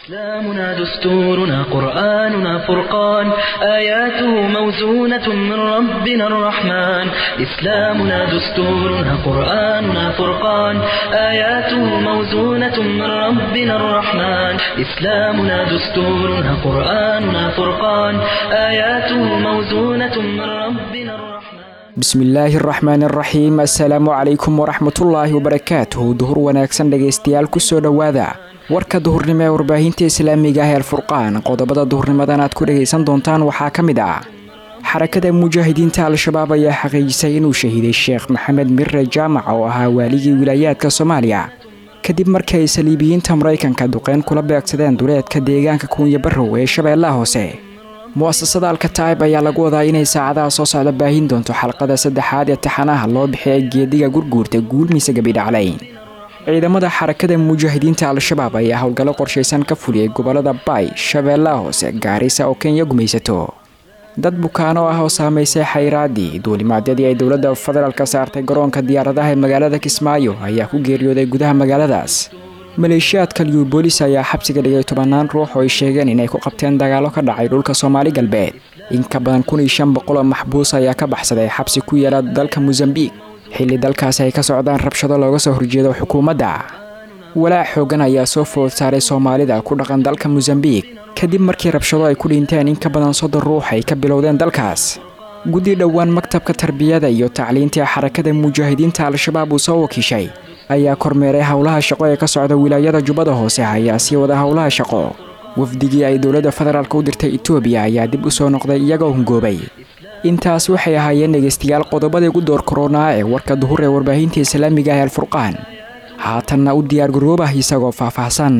إسلامنا دستورنا قرآننا فرقان آياته موزونة من ربنا الرحمن إسلامنا دستورنا قرآننا فرقان آياته موزونة من ربنا الرحمن إسلامنا دستورنا قرآننا فرقان آياته موزونة من ربنا الرحمن bismillaahi araxmaan araxiim assalaamu calaykum waraxmatullaahi wabarakaatuhu duhur wanaagsan dhegaystayaal kusoo dhowaada warka duhurnimo ee warbaahinta islaamiga ah ee alfurqaan qodobada duhurnimadan aad ku dhegaysan doontaan waxaa ka mid ah xarakada mujaahidiinta al-shabaab ayaa xaqiijisay inuu shahiiday sheekh maxamed mirre jaamac oo ahaa waaligii wilaayaadka soomaaliya kadib markii ay saliibiyiinta maraykanka duqeyn kula beegsadeen duleedka deegaanka kuunya barrow ee shabeellaha hoose mu'asasada alkataib ayaa lagu wadaa inay saacadaha soo socda baahin doonto xalqada saddexaad ee taxanaha loo bixiyay geediga gurguurta guulmiisa gabidhaclayn ciidamada xarakada mujaahidiinta al-shabaab ayaa howlgallo qorshaysan ka fuliyey gobolada baay shabeellaha hoose gaarisa oo kenya gumaysato dad bukaano ah oo saamaysay xayraaddii duulimaadyadii ay dowladda federaalka saartay garoonka diyaaradaha ee magaalada kismaayo ayaa ku geeriyooday gudaha magaaladaas maleeshiyaadka liubolis ayaa xabsiga dhigay tobannaan ruux oo ay sheegeen inay ku qabteen dagaallo ka dhacay dhulka soomaali galbeed in ka badan kun iyo shan boqol oo maxbuus ayaa ka baxsaday xabsi ku yaala dalka mosambiik xilli dalkaasi ay ka socdaan rabshado looga soo horjeedo xukuumadda walaac xoogan ayaa soo food saaray soomaalida ku dhaqan dalka mosambiik kadib markii rabshado ay ku dhinteen in ka badan soddon ruux ay ka bilowdeen dalkaas guddi dhowaan maktabka tarbiyada iyo tacliinta xarakada mujaahidiinta al-shabaab uu soo wakiishay ayaa kormeeray howlaha shaqo ee ka socda wilaayada jubbada hoose ayaa sii wada howlaha shaqo wafdigii ay dowladda federaalk u dirtay etoobiya ayaa dib u soo noqday iyagoo hungoobay intaas waxay ahaayeen dhegaystayaal qodobadii ugu door koronaa ee warka duhur ee warbaahinta islaamiga ah ee alfurqaan haatanna u diyaargaroobah isagoo faahfaahsan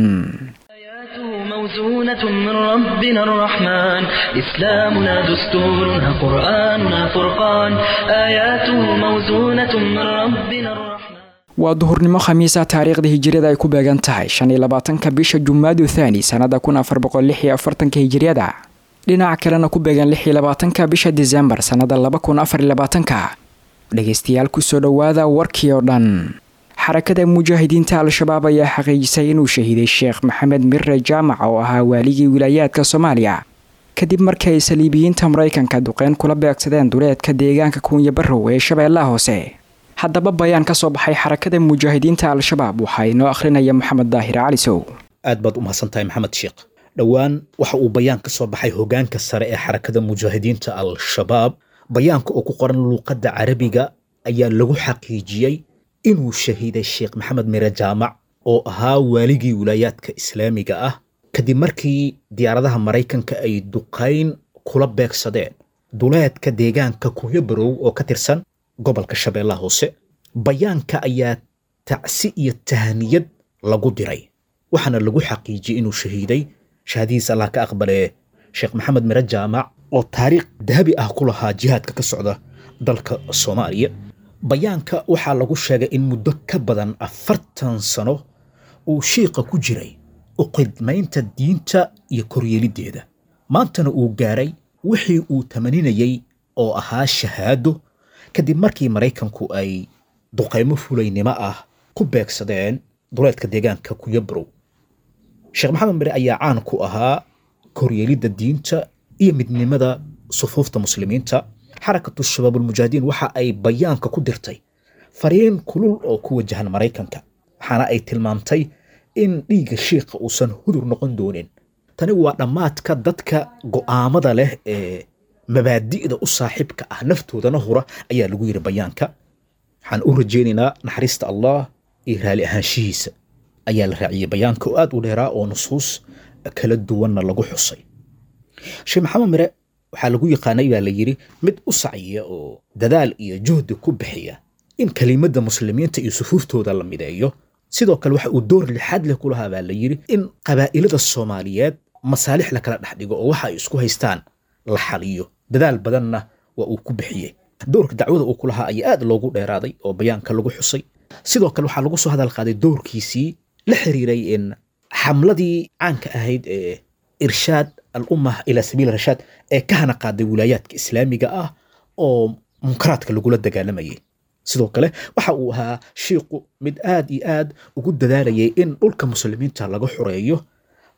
موزونة من ربنا الرحمن إسلامنا دستورنا قرآننا فرقان آياته موزونة من ربنا الرحمن waa duhurnimo khamiisa taariikhda hijiriyada ay ku beegan tahay shan iyo labaatanka bisha jumaadu thaani sannada kun afar boqol lix iyo afartanka hijiriyada dhinaca kalena ku beegan lix iyo labaatanka bisha disembar sannada laba kun afar iyo labaatanka dhegaystayaal kusoo dhowaada warkii oo dhan xarakada mujaahidiinta al-shabaab ayaa xaqiijisay inuu shahiiday sheekh maxamed mirre jaamac oo ahaa waaligii wilaayaadka soomaaliya kadib markii ay saliibiyiinta maraykanka duqeyn kula beegsadeen duleedka deegaanka kuunya barrow ee shabeellaha hoose haddaba bayaan ka soo baxay xarakada mujaahidiinta al-shabaab waxaa inoo akhrinaya moxamed daahir calisow aad baad u mahadsantahay maxamed sheekh dhowaan waxa uu bayaan ka soo baxay hogaanka sare ee xarakada mujaahidiinta al-shabaab bayaanka oo ku qoran luuqadda carabiga ayaa lagu xaqiijiyey inuu shahiiday sheekh maxamed mire jaamac oo ahaa waaligii wilaayaadka islaamiga ah kadib markii diyaaradaha maraykanka ay duqayn kula beegsadeen duleedka deegaanka kunyo barow oo ka tirsan gobolka shabeellaha hoose bayaanka ayaa tacsi iyo tahaniyad lagu diray waxaana lagu xaqiijiyey inuu shahiiday shahadihiis allah ka aqbalee sheekh maxamed mire jaamac oo taariikh dahabi ah ku lahaa jihaadka ka socda dalka soomaaliya bayaanka waxaa lagu sheegay in muddo ka badan afartan sano uu shiiqa ku jiray u qidmaynta diinta iyo koryeeliddeeda maantana uu gaaray wixii uu tamaninayey oo ahaa shahaado kadib markii maraykanku ay duqaymo fulaynimo ah ku beegsadeen duleedka deegaanka kunyabarow sheekh maxamed mire ayaa caan ku ahaa koryeelidda diinta iyo midnimada sufuufta muslimiinta xarakatu shabaabulmujaahidiin waxa ay bayaanka ku dirtay fariin kulul oo ku wajahan maraykanka waxaana ay tilmaamtay in dhiigga shiikha uusan hudur noqon doonin tani waa dhammaadka dadka go'aamada leh ee mabaadi'da u saaxiibka ah naftoodana hura ayaa lagu yidhi bayaanka waxaan u rajaynaynaa naxariista allah iyo raali ahaanshihiisa ayaa la raaciyey bayaanka oo aad u dheeraa oo nusuus kala duwanna lagu xusay sheekh maxamed mire waxaa lagu yaqaanay baa la yidhi mid u sacyiya oo dadaal iyo juhdi ku bixiya in kelimadda muslimiinta iyo sufuuftooda la mideeyo sidoo kale waxa uu door lixaad leh ku lahaa baa la yidhi in qabaa'ilada soomaaliyeed masaalix la kala dhex dhigo oo waxa ay isku haystaan la xaliyo dadaal badanna waa uu ku bixiyey doorka dacwada uu ku lahaa ayaa aad loogu dheeraaday oo bayaanka lagu xusay sidoo kale waxaa lagu soo hadal qaaday doorkiisii la xiriiray in xamladii caanka ahayd ee irshaad al-ummah ilaa sabiil rashaad ee ka hana qaaday wilaayaadka islaamiga ah oo munkaraadka lagula dagaalamayay sidoo kale waxa uu ahaa shiiqu mid aad iyo aad ugu dadaalayay in dhulka muslimiinta laga xoreeyo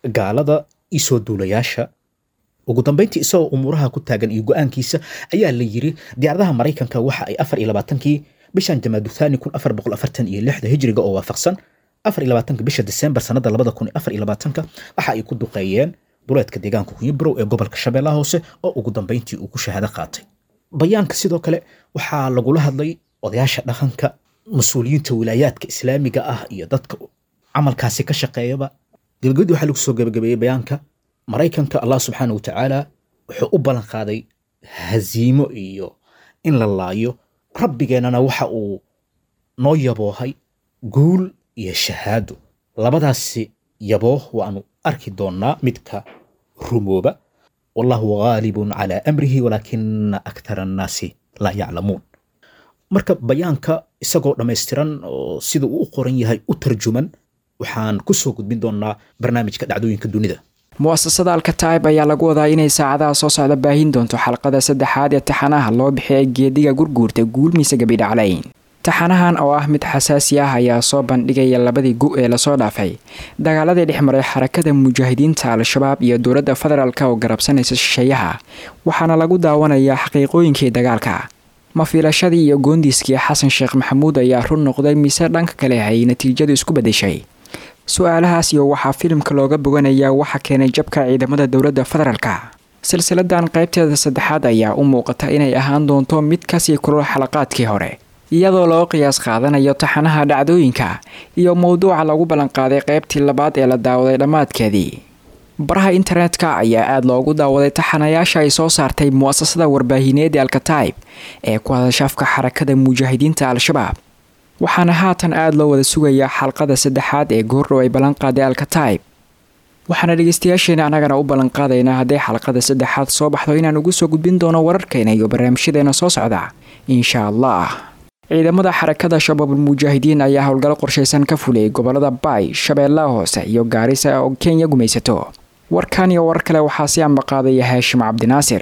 gaalada iyo soo duulayaasha ugu dambeyntii isagoo umuuraha ku taagan iyo go-aankiisa ayaa la yiri diyaaradaha maraykanka waxa ay afar iyo labaatankii bishan jamaaduthani kun afar boqol afartan iyo lixda hijriga oo waafaqsan afar iyo labaatanka bisha disembar sanada labada kun afar iyo labaatanka waxa ay ku duqeeyeen duleedka deegaanka kunyibrow ee gobolka shabeellaha hoose oo ugu dambeyntii uu ku shahaado qaatay bayaanka sidoo kale waxaa lagula hadlay odayaasha dhaqanka mas-uuliyiinta wilaayaadka islaamiga ah iyo dadka camalkaasi ka shaqeeyaba gabagabadii waxaa lagu soo gabagabeeyey bayaanka maraykanka allah subxaana wa tacaala wuxuu u ballan qaaday haziimo iyo in la laayo rabbigeennana waxa uu noo yaboohay guul iyo shahaado labadaasi yabooh waanu arki doonnaa midka rumooba wallahu gaalibun calaa amrihi walaakina akthara annaasi laa yaclamuun marka bayaanka isagoo dhammaystiran oo sida uu u qoran yahay u tarjuman waxaan ku soo gudbin doonnaa barnaamijka dhacdooyinka dunida mu'asasada alkataib ayaa lagu wadaa inay saacadaha soo socda baahin doonto xalqada saddexaad ee taxanaha loo bixiyay geediga gurguurta guulmiisa gabidhaclayn taxanahan oo ah mid xasaasi ah ayaa soo bandhigaya labadii gu ee lasoo dhaafay dagaaladii dhex maray xarakada mujaahidiinta al-shabaab iyo dowladda federaalk oo garabsanaysa shisheeyaha waxaana lagu daawanayaa xaqiiqooyinkii dagaalka mafiilashadii iyo goondiiskii xasan sheekh maxamuud ayaa run noqday mise dhanka kale ay natiijadu isku bedeshay su-aalahaas iyo waxaa filimka looga boganayaa waxa keenay jabka ciidamada dowladda federaalka silsiladan qaybteeda saddexaad ayaa u muuqata inay ahaan doonto mid kasii kulul xalaqaadkii hore iyadoo loo qiyaas qaadanayo taxanaha dhacdooyinka iyo mowduuca lagu ballanqaaday qaybtii labaad ee la daawaday dhammaadkeedii baraha internetka ayaa aada loogu daawaday taxanayaasha ay soo saartay mu'asasada warbaahineed ee alkataib ee ku hadashafka xarakada mujaahidiinta al-shabaab waxaana haatan aada loo wada sugayaa xalqada saddexaad ee goordhow ay ballanqaaday alkataib waxaana dhegeystayaasheena annagana u ballanqaadaynaa hadday xalqada saddexaad soo baxdo inaan ugu soo gudbin doono wararkeena iyo barnaamijyadeena soo socda insha allah ciidamada xarakada shabaabul mujaahidiin ayaa howlgallo qorshaysan ka fuliyay gobolada baay shabeellaha hoose iyo gaarisa oo kenya gumaysato warkan iyo warar kale waxaa si ambaqaadaya haashim cabdinaasir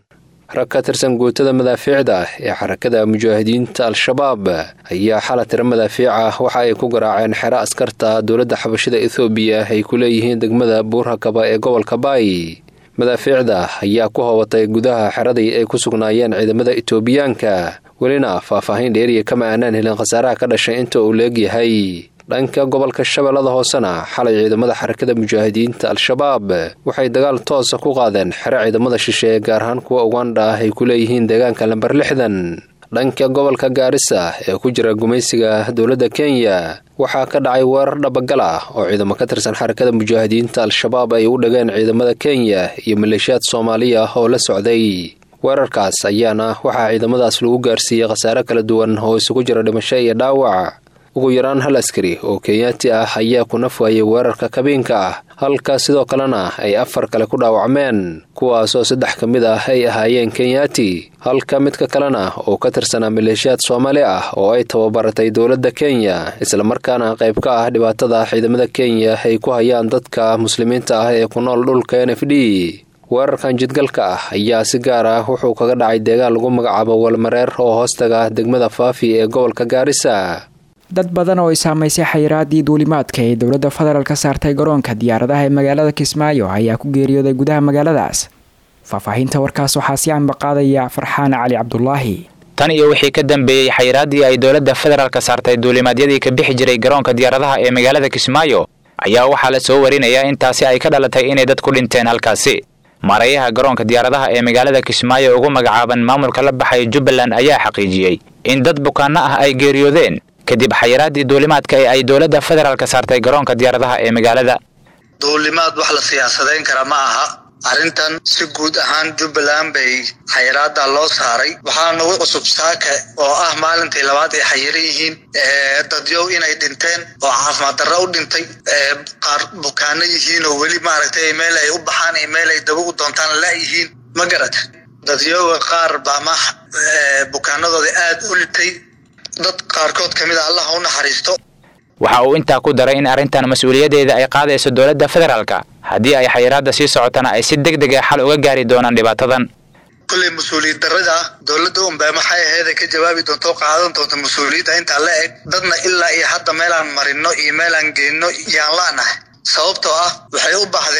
rag ka tirsan guutada madaafiicda ah ee xarakada mujaahidiinta al-shabaab ayaa xala tiro madaafiic ah waxa ay ku garaaceen xero askarta dowladda xabashida ethoobiya ay ku leeyihiin degmada buurhakaba ee gobolka baay madaafiicda ayaa ku hoobatay gudaha xeradii ay ku sugnaayeen ciidamada etoobiyaanka welina faahfaahin dheeriya kama aanaan helin khasaaraha ka dhashay inta uu leegyahay dhanka gobolka shabeellada hoosena xalay ciidamada xarakada mujaahidiinta al-shabaab waxay dagaal toosa ku qaadeen xero ciidamada shisheeye gaar ahaan kuwa ugandha ah ay ku leeyihiin deegaanka lamber lixdan dhanka gobolka gaarisa ee ku jira gumaysiga dowladda kenya waxaa ka dhacay weerar dhabagal ah oo ciidamo ka tirsan xarakada mujaahidiinta al-shabaab ay u dhageen ciidamada kenya iyo maleeshiyaad soomaaliya oo la socday weerarkaas ayaana waxaa ciidamadaas lagu gaarsiiyey khasaare kala duwan oo isugu jira dhimasho iyo dhaawac ugu yaraan hal askari oo kenyaati ah ayaa ku naf waayay weerarka kabiinka ah halka sidoo kalena ay afar kale ku dhaawacmeen kuwaasoo saddex ka mid ah ay ahaayeen kenyaati halka midka kalena oo ka tirsanaa maleeshiyaad soomaali ah oo ay tababaratay dowladda kenya islamarkaana qayb ka ah dhibaatada ciidamada kenya ay ku hayaan dadka muslimiinta ah ee ku nool dhulka n f d weerarkan jidgalka ah ayaa si gaar ah wuxuu kaga dhacay deegaan lagu magacaabo walmareer oo hoostaga degmada faafi ee gobolka gaarisa dad badan oo ay saamaysay xayiraadii duulimaadka ee dowladda federaalk ka saartay garoonka diyaaradaha ee magaalada kismaayo ayaa ku geeriyooday gudaha magaaladaas faahfaahinta warkaas waxaa si ambaqaadaya farxaan cali cabdulaahi tan iyo wixii ka dambeeyey xayiraadii ay dowladda federaalka saartay duulimaadyadii ka bixi jiray garoonka diyaaradaha ee magaalada kismaayo ayaa waxaa la soo warinayaa intaasi ay ka dhalatay inay dad ku dhinteen halkaasi maarayaha garoonka diyaaradaha ee magaalada kismaayo ugu magacaaban maamulka la baxay jubbaland ayaa xaqiijiyey in dad bukaanno ah ay geeriyoodeen kadib xayiraadii duulimaadka ee ay dowladda federaalka saartay garoonka diyaaradaha ee magaalada duulimaad wax la siyaasadayn kara ma aha arrintan si guud ahaan jubbaland bay xayiraada loo saaray waxaa nagu cusub saaka oo ah maalintii labaad ay xayiran yihiin dadyow inay dhinteen oo caafimaad darro u dhintay qaar bukaano yihiin oo weli maaragtay meel ay u baxaan iyo meel ay daba u doontaan la yihiin ma garata dadyowga qaar baa ma bukaanadooda aada u dhintay dad qaarkood ka mid a allah u naxariisto waxa uu intaa ku daray in arrintan mas-uuliyadeeda ay qaadayso dowladda federaalka haddii ay xayiraadda sii socotana ay si deg deg a xal uga gaari doonaan dhibaatadan kulley mas-uuliyad darrada dowladda unbaa maxay ahayd ay ka jawaabi doonto o qaadan doonto mas-uuliyadda intaa la eg dadna ilaa iyo hadda meelaan marino iyo meelaan geenno yaan la'nahay sababtoo ah waxay u baxdeen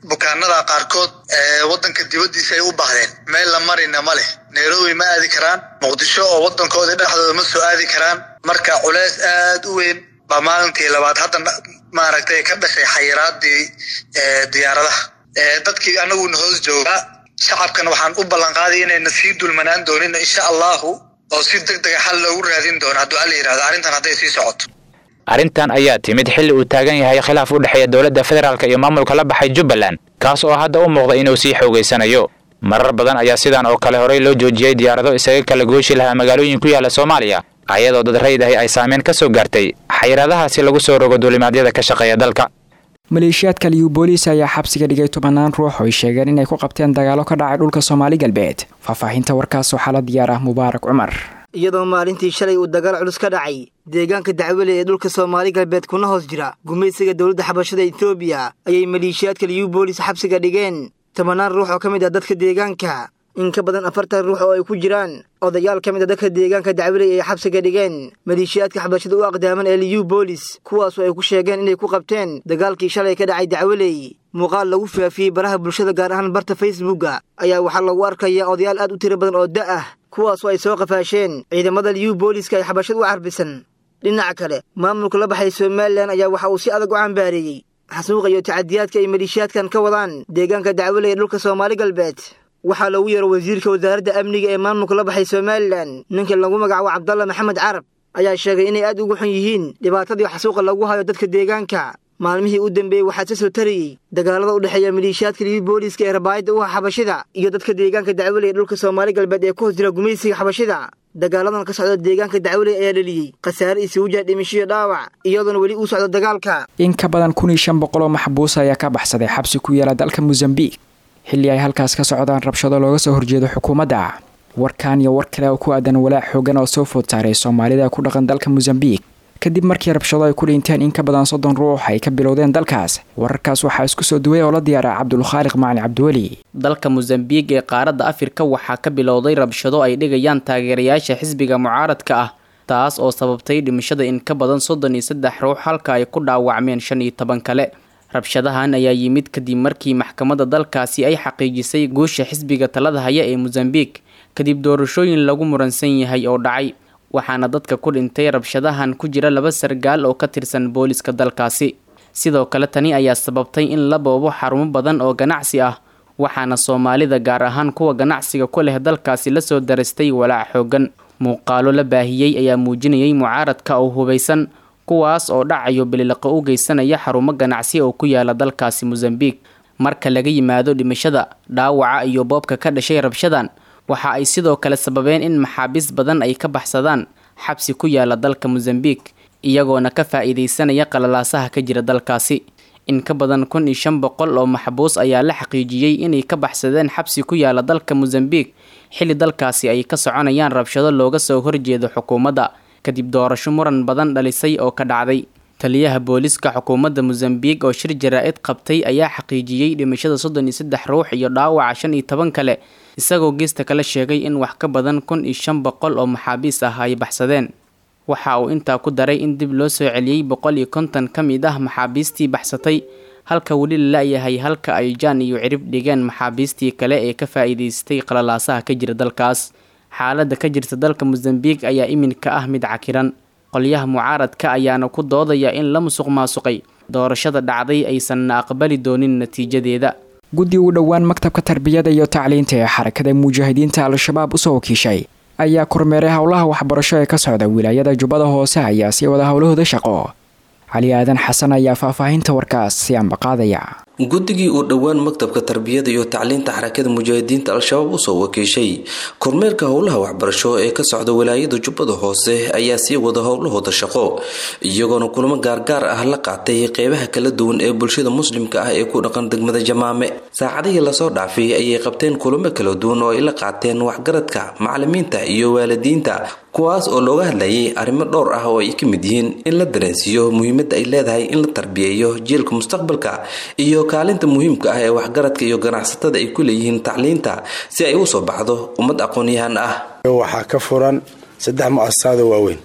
bukaanada qaarkood wadanka dibadiisa ay u baahdeen meel la marina ma leh nairobi ma aadi karaan muqdisho oo wadankooda dhexdooda ma soo aadi karaan marka culeys aad u weyn baa maalintii labaad hadda maaragtay ka dhashay xayiraadii diyaaradaha dadkii anaguna hoos joogaa shacabkan waxaan u ballanqaaday inayna sii dulmanaan doonin insha allahu oo si deg dega xal loogu raadin doono hadduu alla yidhahdo arrintan hadday sii socoto arrintan ayaa timid xilli uu taagan yahay khilaaf u dhexeeya dowladda federaalk iyo maamulka la baxay jubbaland kaas oo hadda u muuqda inuu sii xoogaysanayo marar badan ayaa sidan oo kale horey loo joojiyey diyaarado isaga kala gooshi lahaa magaalooyin ku yaala soomaaliya ayadoo dad raydahay ay saameyn ka soo gaartay xayiraadahaasi lagu soo rogo duulimaadyada ka shaqeeya dalka maleeshiyaadka liyu booliis ayaa xabsiga dhigay tobanaan ruux oo ay sheegeen inay ku qabteen dagaalo ka dhacay dhulka soomaali galbeed faahfaahinta warkaas waxaa la diyaar ah mubaarak cumar iyadoo maalintii shalay uu dagaal culus ka dhacay deegaanka dacwele ee dhulka soomaali galbeed kuna hoos jira gumaysiga dowladda xabashada etoobiya ayay maleeshiyaadka liyu boolis xabsiga dhigeen tobanaan ruux oo ka mid ah dadka deegaanka in ka badan afartan ruux oo ay ku jiraan odayaal ka mid a dadka deegaanka dacweley ay xabsiga dhigeen maleeshiyaadka xabashada u aqdaaman ee liyu boolis kuwaasoo ay ku sheegeen inay ku qabteen dagaalkii shalay ka dhacay dacweley muuqaal lagu faafiyey baraha bulshada gaar ahaan barta facebooka ayaa waxaa lagu arkayaa odayaal aad u tiro badan oo da' ah kuwaasoo ay soo qafaasheen ciidamada liyu booliska ay xabashad u carbisan dhinaca kale maamulka la baxay somalilan ayaa waxa uu si adag u cambaareeyey xasuuqa iyo tacadiyaadka ay maleeshiyaadkan ka wadaan deegaanka dacweley ee dhulka soomaali galbeed waxaa loogu yeero wasiirka wasaaradda amniga ee maamulka la baxay somalilan ninka lagu magacaabo cabdalla maxamed carab ayaa sheegay inay aad ugu xun yihiin dhibaatadii xasuuqa lagu hayo dadka deegaanka maalmihii u dambeeyey waxaa ka soo tarayey dagaalada u dhexeeya maleeshiyaadka liyu booliiska ee rabaayadda u ah xabashida iyo dadka deegaanka dacweley ee dhulka soomaali galbeed ee ku hoos jira gumaysiga xabashida dagaaladan ka socda deegaanka dacweley ayaa dhaliyey khasaare isugu jira dhimishiyo dhaawac iyadoona weli uu socdo dagaalka in ka badan kun iyo shan boqol oo maxbuus ayaa ka baxsaday xabsi ku yaala dalka mosambiq xilli ay halkaas ka socdaan rabshado looga soo horjeedo xukuumadda warkan iyo war kale oo ku aadan walaac xoogan oo soo food saaray soomaalida ku dhaqan dalka mosambiq kadib markii rabshado ay ku dhinteen in ka badan soddon ruux ay ka bilowdeen dalkaas wararkaas waxaa isku soo duway oo la diyaara cabdulkhaaliq macalin cabdiweli dalka mosambiq ee qaaradda afrika waxaa ka bilowday rabshado ay dhigayaan taageerayaasha xisbiga mucaaradka ah taas oo sababtay dhimashada in ka badan soddon iyo saddex ruux halka ay ku dhaawacmeen shan iyo toban kale rabshadahan ayaa yimid kadib markii maxkamadda dalkaasi ay xaqiijisay guusha xisbiga talada haya ee mosambiq kadib doorashooyin lagu muransan yahay oo dhacay waxaana dadka ku dhintay rabshadahan ku jira laba sargaal oo ka tirsan booliska dalkaasi sidoo kale tani ayaa sababtay in la boobo xarumo badan oo ganacsi ah waxaana soomaalida gaar ahaan kuwa ganacsiga ku leh dalkaasi lasoo darastay walaac xoogan muuqaalo la baahiyey ayaa muujinayay mucaaradka oo hubaysan kuwaas oo dhacayo bililiqo u geysanaya xarumo ganacsi oo ku yaala dalkaasi mosambiq marka laga yimaado dhimashada dhaawaca iyo boobka ka dhashay rabshadan waxa ay sidoo kale sababeen in maxaabiis badan ay ka baxsadaan xabsi ku yaala dalka mosambiq iyagoona ka faa-iideysanaya qalalaasaha ka jira dalkaasi in ka badan kun iyo shan boqol oo maxbuus ayaa la xaqiijiyey inay ka baxsadeen xabsi ku yaala dalka mosambiq xilli dalkaasi ay ka soconayaan rabshado looga soo horjeedo xukuumadda kadib doorasho muran badan dhalisay oo ka dhacday taliyaha booliska xukuumadda mosambiq oo shir jaraa-id qabtay ayaa xaqiijiyey dhimashada soddon iyo saddex ruux iyo dhaawaca shan iyo toban kale isagoo geesta kale sheegay in wax ka badan kun iyo shan boqol oo maxaabiis ah ay baxsadeen waxa uu intaa ku daray in dib loo soo celiyey boqol iyo konton ka mid ah maxaabiistii baxsatay halka weli la la-yahay halka ay jaan iyo cirib dhigeen maxaabiistii kale ee ka faa-iideystay qalalaasaha ka jira dalkaas xaaladda ka jirta dalka mosambiq ayaa iminka ah mid cakiran qolyaha mucaaradka ayaana ku doodaya in la musuq maasuqay doorashada dhacday aysanna aqbali doonin natiijadeeda guddi u dhowaan maktabka tarbiyada iyo tacliinta ee xarakada mujaahidiinta al-shabaab usoo wakiishay ayaa kormeeray howlaha waxbarasho ee ka socda wilaayada jubbada hoose ayaa sii wada howlahooda shaqo cali aadan xasan ayaa faahfaahinta warkaas si ambaqaadaya guddigii uu dhowaan maktabka tarbiyada iyo tacliinta xarakada mujaahidiinta al-shabaab usoo wakiishay kormeerka howlaha waxbarasho ee ka socda wilaayada jubbada hoose ayaa sii wada howlahooda shaqo iyagoona kulamo gaargaar ah la qaatay qeybaha kala duwan ee bulshada muslimka ah ee ku dhaqan degmada jamaame saacadihii lasoo dhaafay ayay qabteen kulamo kala duwan oo ay la qaateen waxgaradka macalimiinta iyo waalidiinta kuwaas oo looga hadlayay arrimo dhowr ah oo ay ka mid yihiin in la dareensiiyo muhiimadda ay leedahay in la tarbiyeeyo jiilka mustaqbalka iyo kaalinta muhiimka ah ee waxgaradka iyo ganacsatada ay ku leeyihiin tacliinta si ay u soo baxdo ummad aqoon-yahan ah waxaa ka furan saddex mu'asasaado waaweyn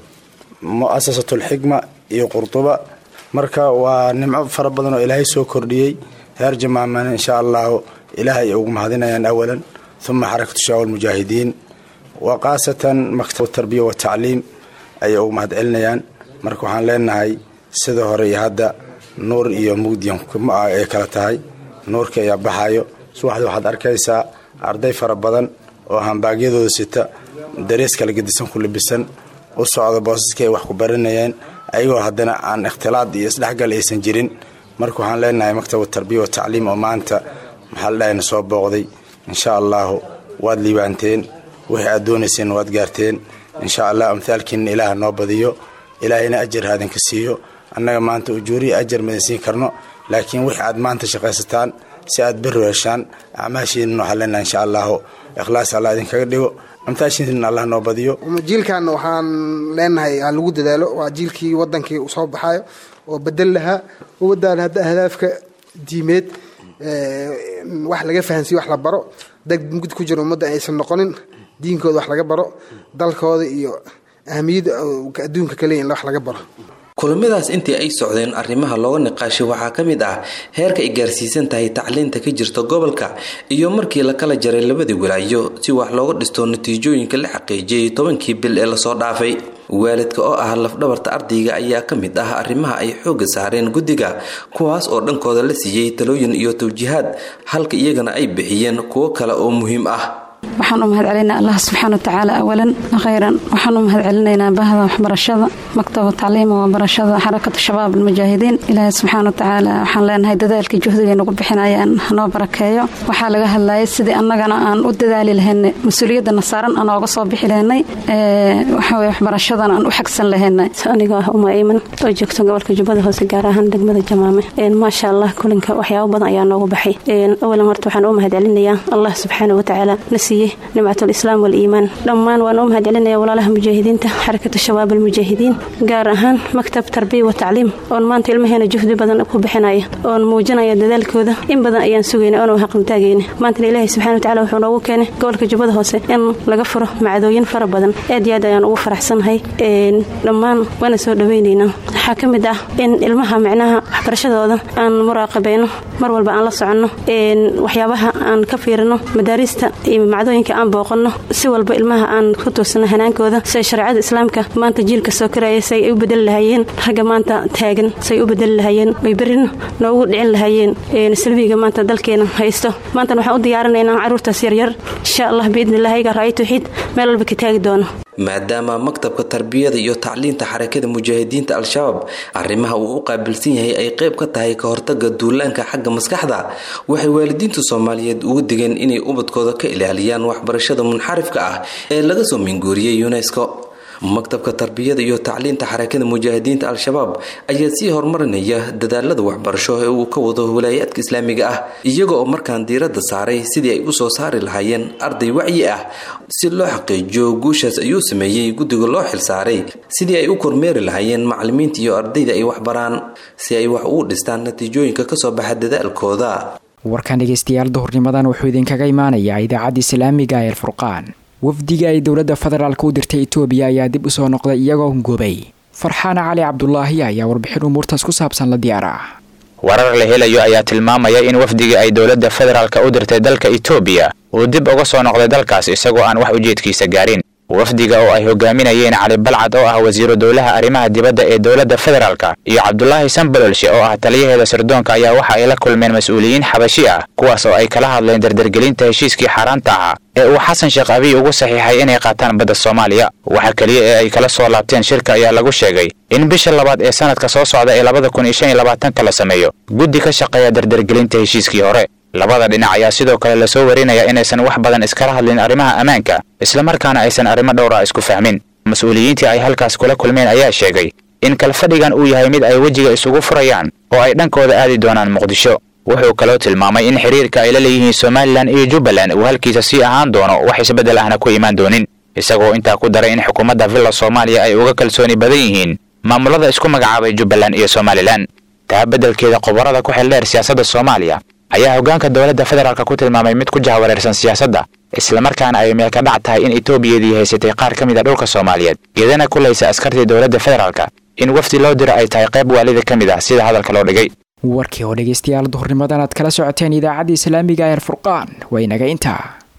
mu'asasatulxikma iyo qurduba marka waa nimco fara badan oo ilaahay soo kordhiyey reer jamaamana insha allahu ilaahay ay ugu mahadinayaan awalan uma xarakatu shabaab almujaahidiin wa khaasatan maktab tarbiya watacliim ayay ugu mahad celinayaan marka waxaan leenahay sida hore iyo hadda nuur iyo mugdiyan ay kala tahay nuurka ayaa baxayo subaxdii waxaad arkaysaa arday fara badan oo hambaagyadooda sita darees kala gedisan ku libisan u socda boosaskii ay wax ku baranayeen ayagoo haddana aan ikhtilaad iyo isdhexgal aysan jirin marka waxaan leenahay maktab tarbiya watacliim oo maanta maxaa la dhahayna soo booqday insha allahu waad liibaanteen wixii aad doonayseen waad gaarteen insha allah amhaalkiina ilaaha noo badiyo ilaahayna ajar haadinka siiyo annaga maanta ujuuriya ajar madan siin karno laakiin wixii aad maanta shaqaysataan si aad beri heshaan acmaashiinna waxaan leenahay insha allahu ikhlaas allah idinkaga dhigo amtaashiina allah noo badiyo jiilkan waxaan leenahay ha lagu dadaalo waa jiilkii wadankii uu soo baxayo oo bedel lahaa umadaan hadda ahdaafka diimeed wax laga fahansiyo wax la baro dad mugd ku jiro ummadda aysan noqonin diinkooda wax laga baro dalkooda iyo ahamiyadda adduunka kaleya in wax laga baro kulamadaas intii ay socdeen arrimaha looga niqaashay waxaa ka mid ah heerka ay gaarsiisan tahay tacliinta ka jirta gobolka iyo markii la kala jaray labadii walaayo si wax looga dhisto natiijooyinka la xaqiijiyay tobankii bil ee lasoo dhaafay waalidka oo ah lafdhabarta ardayga ayaa ka mid ah arrimaha ay xoogga saareen guddiga kuwaas oo dhankooda la siiyey talooyin iyo tawjiihaad halka iyagana ay bixiyeen kuwo kale oo muhiim ah waxaan u mahad celinaynaa allah subxaana watacaala awalan khayran waxaan u mahad celinaynaa bahda waxbarashada maktaba tacliima waa barashada xarakatu shabaab almujaahidiin ilaahay subxaana watacaala waxaan leenahay dadaalkii juhdiga nagu bixinayaan hanoo barakeeyo waxaa laga hadlayay sidii annagana aan u dadaali lahaynay mas-uuliyadana saaran aan ooga soo bixi lahaynay waxaweye waxbarashadana aan u xagsan lahaynay anigoo ah uma iiman oo joogto gobolka jubbada hoose gaar ahaan degmada jamaame maasha allah kulinka waxyaabo badan ayaa noogu baxay awalan horta waxaan u mahad celinayaa allah subxaana watacaala nimcatul islaam waliimaan dhammaan waan u mahad celinaya walaalaha mujaahidiinta xarakatu shabaab almujaahidiin gaar ahaan maktab tarbiya wa tacliim oon maanta ilmaheena juhdi badan ku bixinaya oon muujinaya dadaalkooda in badan ayaan sugayna oona haqantaagayna maantana ilaahay subxana watacala wuxuu noogu keenay gobolka jubbada hoose in laga furo macdooyin fara badan aad iyo aad ayaan ugu faraxsanahay dhammaan waana soo dhawaynaynaa waxaa ka mid ah in ilmaha micnaha waxbarashadooda aan muraaqabayno mar walba aan la soconno waxyaabaha aan ka fiirino madaarista iyo macdooyinka aan booqanno si walba ilmaha aan ku toosano hanaankooda siay shareecada islaamka maanta jiilka soo karaya say ay u bedeli lahaayeen ragga maanta taagan say u bedeli lahaayeen ay berrina noogu dhicin lahaayeen salbiga maanta dalkeena haysto maantana waxaan u diyaarinaynaa carruurtaas yaryar insha allah biidnillahi iga ra'ay tawxiid meel walba ka taagi doono maadaama maktabka tarbiyada iyo tacliinta xarakada mujaahidiinta al-shabaab arrimaha uu u qaabilsan yahay ay qayb ka tahay ka hortaga duulaanka xagga maskaxda waxay waalidiinta soomaaliyeed ugu digeen inay ubadkooda ka ilaaliyaan waxbarashada munxarifka ah ee laga soo minguuriyey unesco maktabka tarbiyada iyo tacliinta xarakada mujaahidiinta al-shabaab ayaa sii horumarinaya dadaalada waxbarasho ee uu ka wado walaayaadka islaamiga ah iyaga oo markaan diiradda saaray sidii ay usoo saari lahaayeen arday wacyi ah si loo xaqiijiyo guushaas ayuu sameeyey guddiga loo xilsaaray sidii ay u kormeeri lahaayeen macalimiinta iyo ardayda ay waxbaraan si ay wax ugu dhistaan natiijooyinka kasoo baxa dadaalkooda warkan dhegeystayaal duhurnimadan wuxuu idinkaga imaanayaa idaacadda islaamiga ee alfurqaan wafdiga ay dowladda federaalk u dirtay etoobiya ayaa dib u soo noqday iyagoo hungubay farxaana cali cabdulaahi ayaa warbixin umuurtaas ku saabsan la diyaar ah warar la helayo ayaa tilmaamaya in wafdigii ay dowladda federaalka u dirtay dalka etoobiya uu dib uga soo noqday dalkaas isagoo aan wax ujeedkiisa gaarin wafdiga oo ay hogaaminayeen cali balcad oo ah wasiiru dowlaha arrimaha dibadda ee dowladda federaalka iyo cabdulaahi sambalolshe oo ah taliyaheeda sirdoonka ayaa waxa ay la kulmeen mas-uuliyiin xabashi ah kuwaas oo ay kala hadleen dardargelinta heshiiskii xaaraanta ahaa ee uu xasan sheekh abiy ugu saxiixay inay qaataan badda soomaaliya waxa keliya ee ay kala soo laabteen shirka ayaa lagu sheegay in bisha labaad ee sanadka soo socda ee labada kun iyo shan iyo labaatanka la sameeyo guddi ka shaqeeya dardargelinta heshiiskii hore labada dhinac ayaa sidoo kale lasoo warinaya inaysan wax badan iskala hadlin arrimaha ammaanka islamarkaana aysan arrimo dhowra isku fahmin mas-uuliyiintii ay halkaas kula kulmeen ayaa sheegay in kalfadhigan uu yahay mid ay wejiga isugu furayaan oo ay dhankooda aadi doonaan muqdisho wuxuu kaloo tilmaamay in xiriirka ay la leeyihiin somalilan iyo jubbaland uu halkiisa sii ahaan doono wax isbeddel ahna ku imaan doonin isagoo intaa ku daray in xukuumadda villa soomaaliya ay uga kalsooni badan yihiin maamulada isku magacaabay jubbaland iyo somalilan taa beddelkeeda qoborada ku xildheer siyaasadda soomaaliya ayaa hoggaanka dowladda federaalk ku tilmaamay mid ku jahwareersan siyaasadda islamarkaana ay meelka dhac tahay in etoobiyadii haysatay qaar ka mid a dhulka soomaaliyeed iyadana kulaysa askartii dowladda federaalka in wafdi loo diro ay tahay qayb waalida ka mid ah sida hadalka loo dhigay warkii oo dhegeystayaal duhurnimadan aad kala socoteen idaacadda islaamiga ee furqaan waa inaga intaa